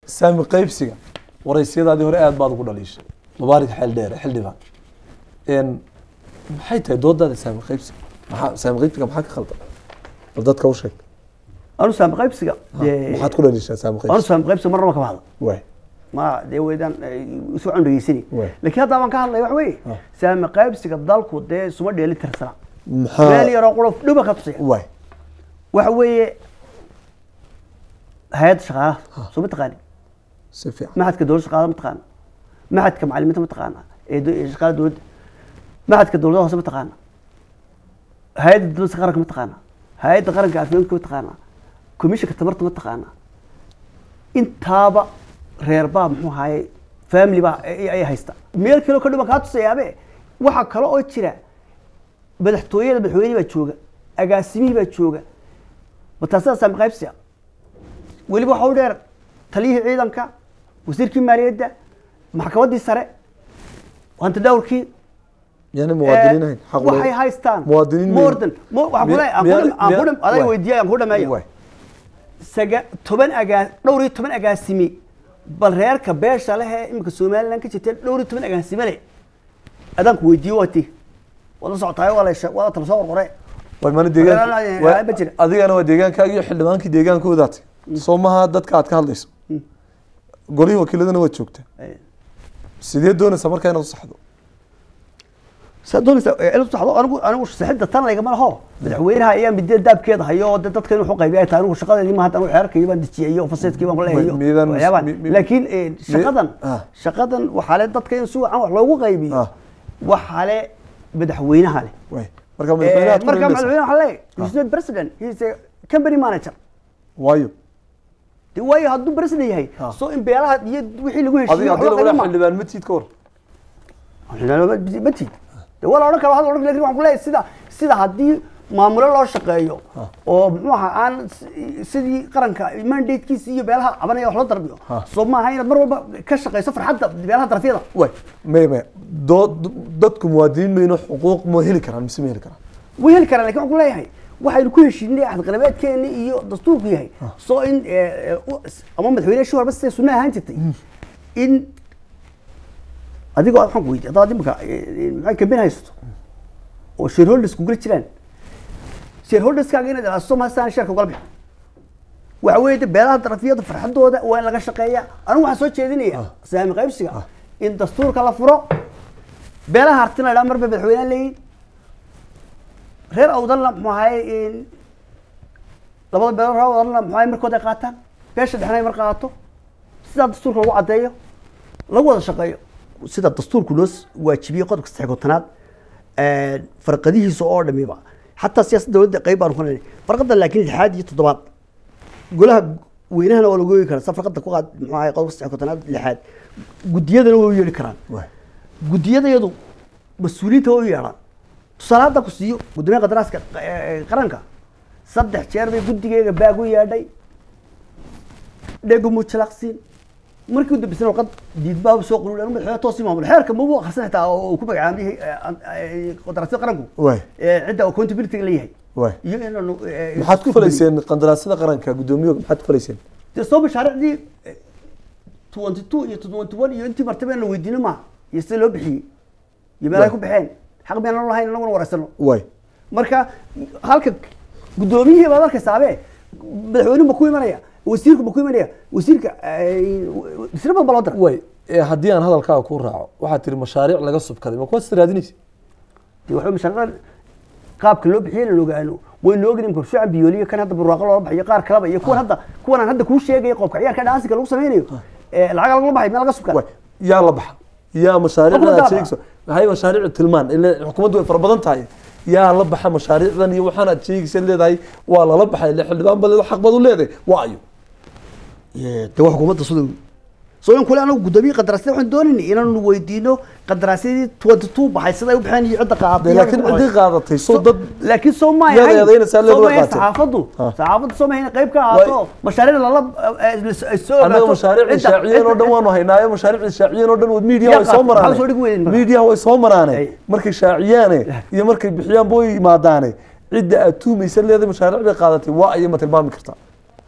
saami qaybsiga waraysiyadaadii hore aad baad ugu dhaliishay mubaarak xeel dheere xildhibaan n maxay tahay doodaada saami qaybsiga maxaa saami qaybsiga maxaa ka khaldan bal dadka u sheeg anu saami qaybsiga dee maxaad ku dhaliishaa saami anu qaybsiga saami qaybsiga marnaba kama hadlo waay ma dee weydaan isu cun dhegeysani Waay. laakiin hadda baan ka hadlaya wax weeye Ah. saami qaybsiga dalku dee isuma dheeli tirsana meel maxaa yaroo quro dhuba ka tusiya waay waxa weeye hay-adda shaqaalaha soo ma taqaani si fiican maxadka dowladda shaqaalaha ma taqaana maxadka macalimiinta ma taqaana ee do- ee shaqaalaha dowladda maxadka dowladaha hoose ma taqaana hay-adda dowladda qaranka ma taqaana hay-adda qaranka caafimaadka ma taqaana komishanka tamarta ma taqaana intaaba reer baa muxuu ahaye family baa ay ay haysta meel kaleo ka dhiman kaa tusayaabe waxaa kale oo jira madaxtooyada madaxweynihii baa jooga agaasimihii baa jooga bataasada saami qaybsiga weliba waxa u dheer taliyihii ciidanka wasiirkii maaliyadda maxkamaddii sare hanti dhawrkii yani muwaadiniin ahayn xaq waxay loo- haystaan muwaadiniin more weyn. than mo- waxaan ku Miya- leeyahay, aan miya- ku dham- aan ku miya- dham- aday waay. weydiiyay aan ku dhameeyo waay saga toban agaa dhowr iyo toban agaasimi bal reerka beesha leh ee imika somaliland ka jirta dhowr iyo toban agaasime leh adaanku weydiiyo waati waad la socotaay waa la she- waa la tala soo qorqore way mana Walaal, deegaanka eh, way- ma jira. adigana waa deegaankaaga iyo xildhibaankii deegaankoodaati soo maha dadka aad ka hadlayso golihii wakiiladana waad joogtaa sidee doonaysaa markaa inaad u saxdo saa doonaysa ila saxdo anigu anigu saxidda tan laygama laho madaxweynaha ayaa midee daabkeeda hayo oo dee dadka inuu wuxuu qaybiya tahay anigu shaqadeedii ma hadda anigu xeerkii baan dejiyay iyo faseedkii baan kuleeyahay Mi- miidaan- waxyaabaan mi- mi- laakiin eh, shaqadan ah. shaqadan waxaa le dadka in si wacan wax loogu qaybiyo Ah. waxaa le madaxweynaha leh way marka madaxweynaha aad ku marka dhaliilaysaa. madaxweyne waxaa leeyahay he's not president he's a company manager waayo de waayo hadduu president yahay Ah. soo in beelaha iyo wixii lagu heshiiyo adiga haddii lagula xildhibaan matiid ka war matid de waa la odhan kara waa la odhan kara lakin waxaan ku leeyahay sida sida haddii maamulo loo shaqeeyo oo muxuu ahaa aan si- sidii qaranka mandatekiisa iyo beelaha cabanaya wax loo darbiyo Ah. soo maaha inaad mar walba ka shaqeyso farxadda beelaha darafyada way maya maya dood dadku muwaadiniin mayno xuquuq ma heli karaan mise ma heli karaan way heli karaan lakin waxaan ku leeyahay waxaynu ku heshiinay axadqalabeedkeeni iyo dastuurku yahay soo in eh, eh, u- ama madaxweyne shi warba siday sunna ahaan jirtay in adigoo waxaan ku weydiiy haddaad imika maxay kambin haysato oo shareholders ku geli jiraan shareholderskaaga inaad ilaaliso mahastaan sheerka ugala bixo waxa weeye de beelaha darafiyada farxadooda waa in laga shaqeeya anigu waxaan soo jeedinaya saami qaybsiga in dastuurka la furo beelaha hartina idhaa marba madaxweyneha leeyihin reer awdalna muxuu ahaye labada beelood reer awdalna muxuu ahaye markood ay qaataan beesha dhexna ay mar qaato sidaa dastuurka lagu caddeeyo lagu wada shaqeeyo sida dastuurku noo s- waajibiyey qodobka saddex kontanaad farqadihiisa oo dhamiba xataa siyaasadda dowladda qeyb baan ku lenahay farqada laakiin lixaad iyo toddobaad golaha weynahana waa lagu oogi karaa sa farqada ku qaad muxuu ahaye qodobka saddex kontanaad lixaad guddiyadana way u yeedhi karaan way guddiyadayadu mas-uuliyiinta waa u yeedhaan tusaale hadda ku siiyo guddoomiyaha qadaraaska eh, qaranka saddex jeer bay guddigeyga baag u yeedhay dhego mujalaqsiin markii u dambeysana warqad diidbaa soo qulul anu madaxweyne toosii maamulo xeerka mabu akhrisan xitaa oo uu ku magacaabiyey qadaraasyada qaranku way eh, cidda accountability leeyahay way iyo inaanu eh, maxaad ku isku falayseen qandaraasyada qaranka guddoomiyaha maxaad ku falayseen dee soo mashaariicdii twenty two iyo twenty one iyo intii martaba in la weydiino maaha iyo sida loo bixiyey iyo meel ay ku baxeen xaq miyaanan lahayn anaguna wareysano way marka halka guddoomiyihii baad arkaysaabee madaxweynuhu ma ku imanaya wasiirku ma ku imanaya wasiirka wasiiro badan baa loo dira way ee haddii aan hadalkaaga kuu raaco waxaad tiri mashaariic laga subkaday ma kuwaas raadinaysa dee waxa mashaariicda qaabka loo bixiyay la ogaano waynu ogni imka shucan biyooliyo kan hadda burwaaqo loola baxayo qaar kaleba iyo kuwan hadda kuwan aan hadda kuu sheegaya qoobka ciyaarka dhaansiga lagu sameynayo ee lacag lagula baxay meel laga subkaa way yaa la baxa yaa mashaariicdan aad Xukuumadda sheegayso maxay mashaariic tilmaan ile xukuumaddu way fara badan tahay yaa la baxa mashaariicdan iyo waxaan aad sheegaysa leedahay waa lala baxay ile xildhibaan baleed xaq baad u leedahay waa ayo de waa xukuumadda sida soo in kule anagu guddoomiye qandaraasyada waxaan doonayna inaanu weydiino qandaraasyadii twenty two baxay sida ay u baxeen iyo cidda qaadatay iyo laakiin cidda ciddii qaadatay soo dad laakiin soo ma Iyada ahayn eedaynaysaa leed soo way ma ahayn qaateen. saxaafaddu Ah. saxaafaddu soo ma ahayn qayb ka ahaato mashaariic lala ay soo annaga ogaato mashaariicda cidda- shaaciyeen oo dhan cidda- waanu haynaayo mashaariicda shaaciyeen oo dhan media Yaa way soo qaatay. maraane Maxaa soo dhigi weydeen marka? media way soo maraane Ay. markay shaaciyaane iyo markay bixiyaanba way yimaadaane cidda aad tuumaysa leedahay mashaariic bay qaadatay waa ayay ma tilmaami kartaa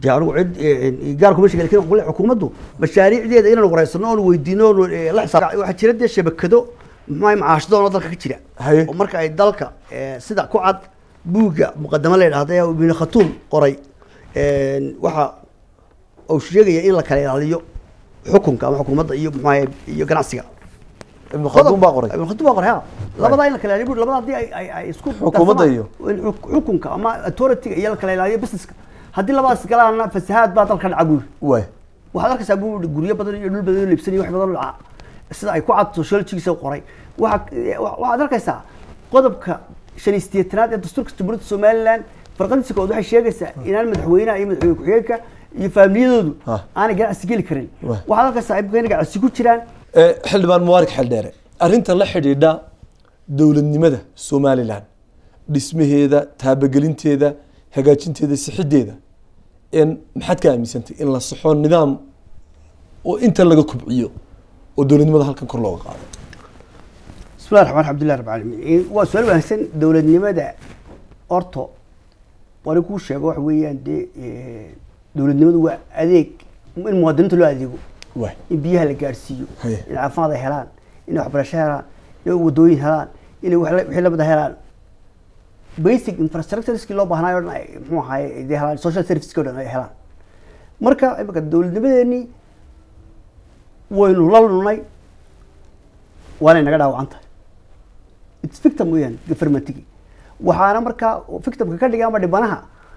dee anigu cid eh, gaar kuma sheegay lakin waxaan ku leeyahay xukuumaddu mashaariicdeeda inaan wareysano oon weydiino oon eh, la xisaab waxaa jira dee shabakado muxuu macaashdoon oo dalka ka jira Haye. oo marka ay dalka eh, sida ku cad buugga muqadamo la yidhahda ee ibnu khatuum qoray een, waxa uu sheegaya in la kala ilaaliyo xukunka ama xukuumadda iyo muxuu ahaye iyo ganacsiga ibnu khalduun baa qoray ibnu khatuum baa qoray ha labadaa in la kala ilaaliyo buu labada haddii ay ay ay isku Xukuumadda darsamaan, iyo? in xuk- xukunka ama authority-ga iyo la kala ilaaliyo businesska haddii labadaas galaana fasahaad baa dalka dhaca buuri waay waxaad arkaysaa buu yihi guryo badan iyo dhul badan oo liibsan iyo wax badan oo dhaca sida ay ku cad sociologigiisa qoray waxa wa- waxaad arkaysaa qodobka shan iyo sideetanaad ee dastuurka jamhuuriyadda somaliland farqadiisa kood waxay sheegaysaa inaan madaxweynaha iyo madaxweyne ku-xigeenka iyo faamiliyadoodu Ha. aanay ganacsi geli karin Wah. waxaad arkaysaa imika inay ganacsi ku jiraan Eh, xildhibaan mubaarak xeldheere arrinta la xidhiidha dowladnimada somalilan dhismaheeda taabagelinteeda hagaajinteeda sixideeda n maxaad ka aaminsantay in la saxo nidaam oo inta laga kubciyo oo dowladnimada halkan kor looga qaado bismillahi raxmaan alxamdulilah rabbi caalamiin waa su-aal wanaagsan dowladnimada orto wani kuu sheego waxa weeyaan dee eh, dowladnimadu waa adeeg in muwaadiniinta loo adeego waay in biyaha la gaarsiiyo Haye. in caafimaad ay helaan inay waxbarasho helaan inay wadooyin helaan inay wax la- wixii lamida helaan basic infrastructureski loo baahnayo o dhan ay muxuu ahaye ay dee helaan social serviceski o dhan ay helaan marka imika dowladnimadeenii waynu la lunay waanay naga dhaawacan tahay its victim weeyaan governmentigi waxaana markaa victimka ka dhigay ama dhibanaha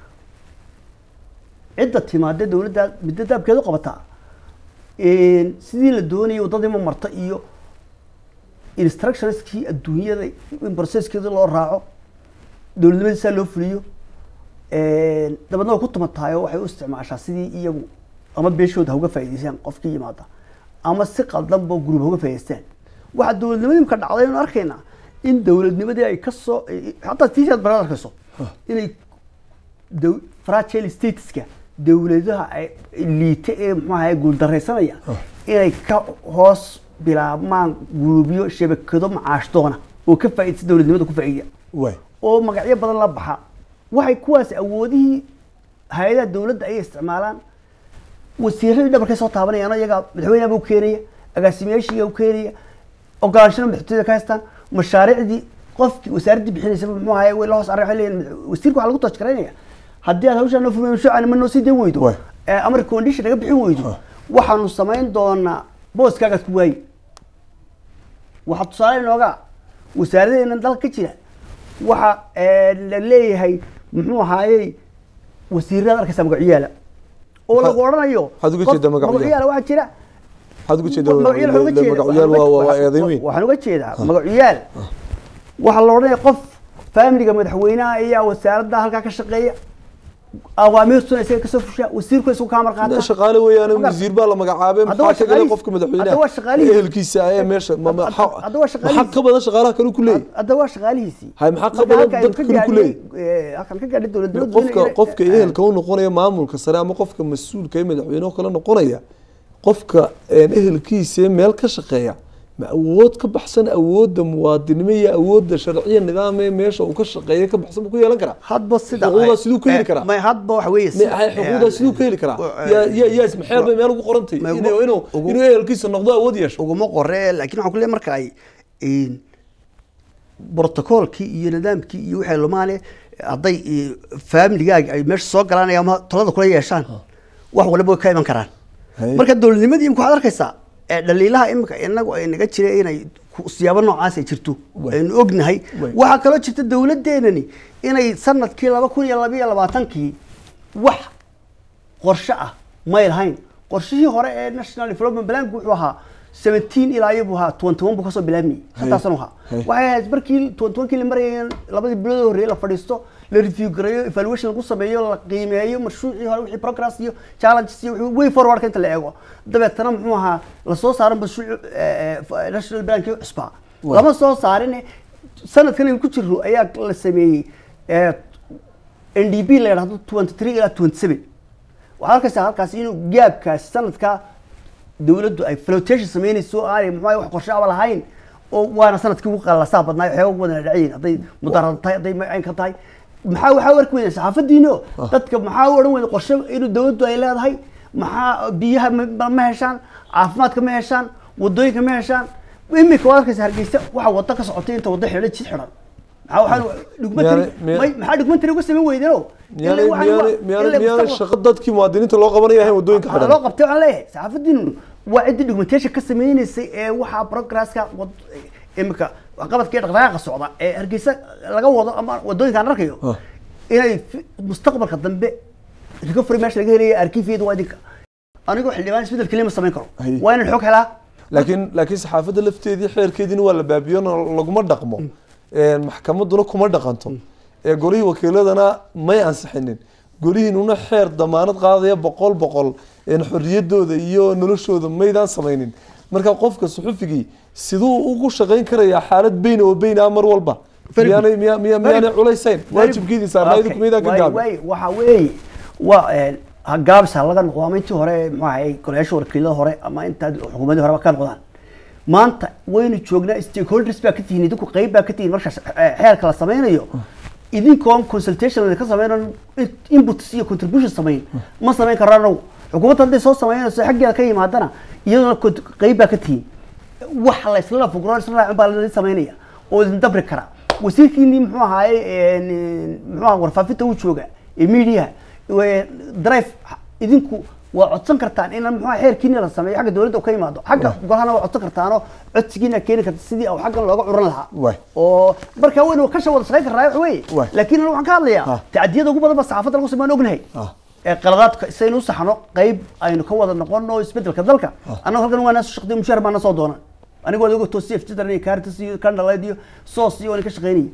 cidda timaadee dowladda midda daabkeedu qabataa een, sidii la doonayay waddadii ma marta iyo instructionskii adduunyada in processkeeda loo raaco dowladnimadii saa loo fuliyo een, dabeedna way ku tumataayo waxay u isticmaashaa sidii iyagu ama beeshooda ha uga faa'iidaystaan qofkii yimaada ama si qaldanba group ha uga faa'iidaystaan waxaa dowladnimadii imka dhacday aynu arkaynaa in dowladnimadii ay ka soo xataa tiishaad baraad arkayso inay dow- fragile stateska dowladaha ay liita ee muxuu ahaye guuldaraysanaya inay ka hoos bilaabmaan guruubyo shabakado macaash doona oo ka faa'iidaysa dowladnimada ku faa'iida waay oo magacyo badan la baxa waxay kuwaas awoodihii hay-adaha dowladda ayay isticmaalaan wasiiradii dhabarkay soo taabanayaan oo iyagaa madaxweynaha u keenaya agaasimayaashiiga u keenaya ogolaanshana madaxtooyada ka haystaan mashaariicdii qofkii wasaaraddii bixinaysaba muxuu ahaye way la hoos array waxay leeyihin wasiirka waxaa lagu toojgaraynaya haddii aad hawshaa noo fulmin mashruucana ma noo sii dayn weydo Waay. ee ama recommendation naga bixin weydo waxaanu samayn doonaa booskaagaad ku waayi waxaa tusaale inooga wasaaradeena dalka ka jira waxa eh, la leeyahay muxuu ahaayey wasiirada arkaysa magacyaala oo Maxaa- lagu odhanayo maxaad uga qof- jeedaa magacyaal? magacyaal waxaa jira maxaad uga jeedaa magacyaal waxaan uga jeedaa- magacyaal waa waa waa waxaan- eedayn weyn waxaan uga jeedaa magacyaal waxaa la odhanaya qof faamiliga madaxweynaha ayaa wasaaradda halkaa ka shaqeeya awaamiirtuna isaga kasoo fushaa wasiirku isagu kaa Hadda marqaata shaqaale weeyaan Magar- wasiir baa la magacaabay Hadda waa maxaa ka galay shaqaalihiis- qofka madaxweynaha hadda waa shaqaalihiis. ehelkiisa ee meesha ma- ma- Hadda- hadda waa maxaa shaqaalihiis. ka badan shaqaalaha kale ku leeyahay hadda waa shaqaalihiisii Hay, maxaa ka Marka badan halka aynu dadka ka kale ku gaadhnay, leeyahay? eh, halkan ka gaadhay dowladnimadu qofka inay- qofka ehelka u noqonaya maamulka sare ama qofka mas-uulka ee madaxweyne oo kale noqonaya qofka een, ehelkiisa ee meel ka shaqeeya ma awood ka baxsan awoodda muwaadinimo iyo awoodda sharciya nidaam ee meesha uu ka shaqeeya ka baxsan buu ku yeelan karaa hadba sida xuquuqdaas siduu ku heli eh, karaa? may hadba waxa weeye si- Ma- hay, xuquuqdaas siduu ka heli karaa eh, yaa yaa yaa ismaxeer bay meel ugu qorantay ma- inuu inuu ugu- inuu ehelkiisa noqdo awood yeesho uguma qore laakiin waxaan ku leeyahay marka ay een, brotocoolkii iyo nidaamkii iyo waxay lumaane hadday eh, familigaaga ay meesha soo galaan ama talada kula yeeshaan wax waliba way ka iman karaan Haye. marka dowladnimadii imika waxaad arkaysaa ee dhaliilaha imika inagu ay naga jira inay ku- siyaabo noocaas ay jirto Way. aynu ognahay Way. waxaa kaloo jirta dowladeenani inay sanadkii laba kun iyo labiyo labaatankii wax qorshe ah may lahayn qorshihii hore ee national development plank wuxuu ahaa 17 ilaa iyo buu ahaa 21 buu kasoo bilaabmayay shantaas sano ahaa Hay. waxay ahayd markii 21kii la marayay labadii bilood oo horreeyay la fadhiisto la review gareeyo evaluation lagu sameeyo la qiimeeyo mashruucii hore wixii progress iyo challenges iyo wixii way forwardka inta la eego dabeetana muxuu ahaa la soo saaro mashruuc eh, eh, national plank cusbaa Waa. lama soo saarin sanadkan aynu ku jirro ayaa la sameeyey eh, ndb la yidhahdo 23 ilaa 27 waxaad arkaysaa halkaas inuu gaabkaas sanadka dowladdu ay flotation sameynayso aanay muxuu wax qorshe aba lahayn oo waana sanadkii ugu qallasaa badnaa waxyaaba ugu badan ay dhacayiin hadday mudaarada tahay hadday macaynka tahay maxaa waxaa warki weyda saxaafadiino dadka maxaa u odhan weyda qorshe inuu dawladdu ay leedahay maxaa biyaha ma ma heshaan caafimaadka ma heshaan wadooyinka ma heshaan imika waad arkaysa hargeysa waxa wada ka socotay inta wada xidhan jid xidhan maxaa waxaan documentary Miyaanay- miya- may- maxaa documentary uga samayn weydeno miyaanay miyaanay miyaanay miyaanay shaqo dadkii muwaadiniinta loo qabanaya ahayn waddooyinka loo xidhan qabtay waxaan leeyahay saxaafadiinu waa ciddii documentation ka sameynaysay ee waxaa progresska wad- imika qabadka iyo dhaqdhaqaaqa socda ee hargeysa laga wado ama wadooyinka aan arkayo Ah. inay fi- mustaqbalka dambe recovery meesha laga helaya arkiifiyada waa idinka anigoo xildhibaan isbedel keliya ma samayn karo Hay. waa inaan xog helaa laakiin laakiin saxaafadda lafteedii xeerkeediina waa la baabiyo laguma dhaqmo Een, maxkamadduna kuma dhaqanto ee golihii wakiiladana may ansixinin golihiinuna xeer damaanad qaadaya boqol boqol een, xorriyadooda iyo noloshooda maydaan samaynin marka qofka suxufigii siduu ugu shaqayn karayaa xaalad beyn oo beyn ah mar walba Very good. miyaanay miya- miya- miyaanay culaysayn waajibkeedii saarnaaydu kumaydaan ka gaabin gaabin waxa weeye waa een, ha gaabis ha laga noqdo ama intii hore muxuu ahay golayaasha wakiilada hore ama inta xukuumadii horeba ka noqdaan maanta waynu joognaa stakeholders baa ka tihiin idinku qeyb baa ka tihiin markaas eh, xeerka la sameynayo idinkoon consultation ka sameynan inputs iyo contribution samayn ma samayn karaan xukuumadda hadday soo sameynayso xaggeeda ka yimaadana iyaduna cont- qeyb baa ka tihiin wax la isla fugro isla raacin baa la sameynaya oo idin dabri kara wasiirkiinii muxuu ahaaye een, muxuu ahaa warfaafinta uu jooga ee media drive idinku waa codsan kartaan in muxuu ahaa xeerkiina la sameeyo xagga dowladda uu ka yimaado xagga golahana waa codsan kartaanoo codsigiina keeni karta sidii uu xaggan looga curan lahaa Waay. oo marka waynu ka wada shaqayn karnaa wax weeye Waay. laakiin anigu waxaan ka hadlayaa Ah. tacdiyada ugu badan ba saxaafadda lagu sameyn ognahay Ah. ee qaladaadka saynu u saxno qayb aynu ka wada noqono isbedelka dalka annagu halkan waa naasu shaqdiyo mushaar baana soo doona anigu waad oga toosiya fjidan iyo kaaritas iyo kandhaleed iyo soos iyo waan ka shaqaynayay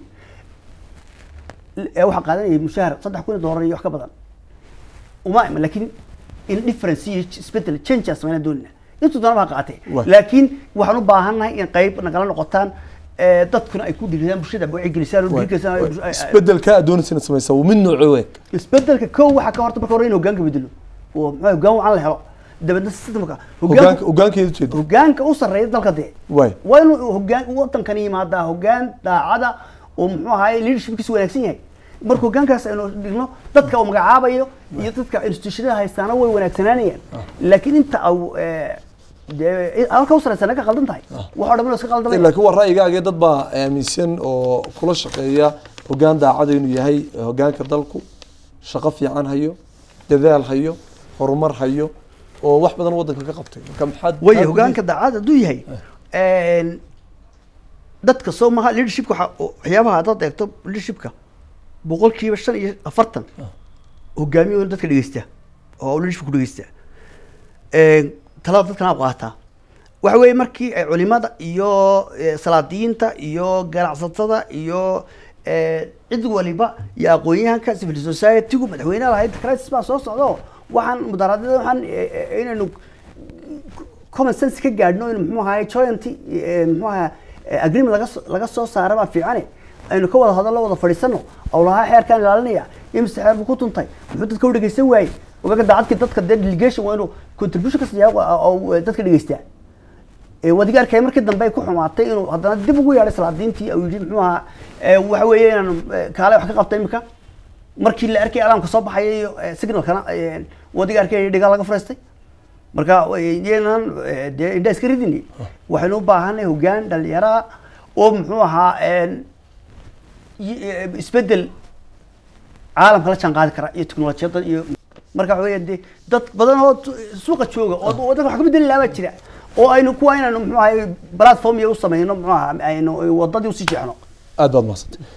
ee waxaa qaadanayay mushaar saddex kun iyo doolar iyo wax ka badan uma ima laakiin in difference iyo isbedel change aan sameynaa doonina intuu doona baa qaatay Waay. laakiin waxaan u baahannahay in qayb nagala noqotaan ee, dadkuna ay ku dhiiradaan bulshada wacyigelisaan oo dhiirigelisaan ay bulsho- ay- ay- isbedelka aad doonaysana samaysa waa mid noocee weeg isbedelka kow waxaa ka horta marka hore in hogaanka bedelo oo muxuu hogaan wacan la helo dabeedna systemka hogaanka hogaanka hogaankeeda ujeeda hogaanka u sarreeya dalka dee waay waa inuu hogaan wadankan yimaadaa hogaan daacada oo muxuu ahaay leadershipkiisu wanaagsan yahay marka hogaankaas aynu dhigno dadka uu magacaabayo iyo dadka institutionada haystaana way wanaagsanaanayaan laakiin inta au eh, dee halka u sarreysa naga qaldan tahay wax oo dhan iska qaldamay laakiin waa ra'yigaagee dad baa aaminsan oo kula shaqeeya hogaan daacada inuu yahay hogaanka dalku shaqo fiican hayo dadaal hayo horumar hayo oo wax badan wadanka ka qabtay marka maxaad way maxaad hogaanka daacad hadduu yahay een, dadka soo maha leadershipka waxa- waxyaabaha haddaad eegto leadershipka boqolkiiba shan iyo afartan hogaamiyo dadka dhegeysta oo leadership ku dhegeysta Een, talada dadkana qaataa waxa weeye markii ay culimada iyo eh, salaadiyiinta iyo ganacsatada iyo eh, cid waliba iyo aqoon-yahanka civil society-gu madaxweynaha lahayd crisis baa soo socdo waxaan mudaaraadada waxaan eh, eh, inaynu common sense ka gaadhno in muxuu ahaay joint eh, muxuu ahaa eh, agreement laga soo- laga soo saara baa fiicane aynu ka wada hadallo wada fadhiisano oo lahaa xeerkaan ilaalinaya imise xeer buu ku tuntay muxuu dadka u dhegeysan waayey ogaga daacadkii dadka dee delegation waa inuu contribution ka siiya oo dadka dhegeystaa ee wadiga arkay markii dambe ay ku xumaatay inuu haddana dib ugu yeedhay salaadiintii uu yidhi muxuu ahaa ee, waxa weeye inaan eh, kaale wax ka qabta imika markii la arkay alaamka soo baxaya iyo eh, signalkana eh, wadiga arkay dhigaa laga fariistay marka iyanan dee indhaa iska ridini waxaynu u baahanay hogaan dhalinyara oo muxuu ahaa een, y- eh, isbedel caalamka la jaan qaadi kara iyo teknolojiyadda iyo marka waxa weeye dee dad badan oo tu- suuqa jooga oo wadanka wax ka bedeli lahaa baa jira oo aynu kuwa inaynu muxuu ahay platform iyo u sameyno muxuu ahaa aynu wadadii usii jeexno aad baad mahadsantay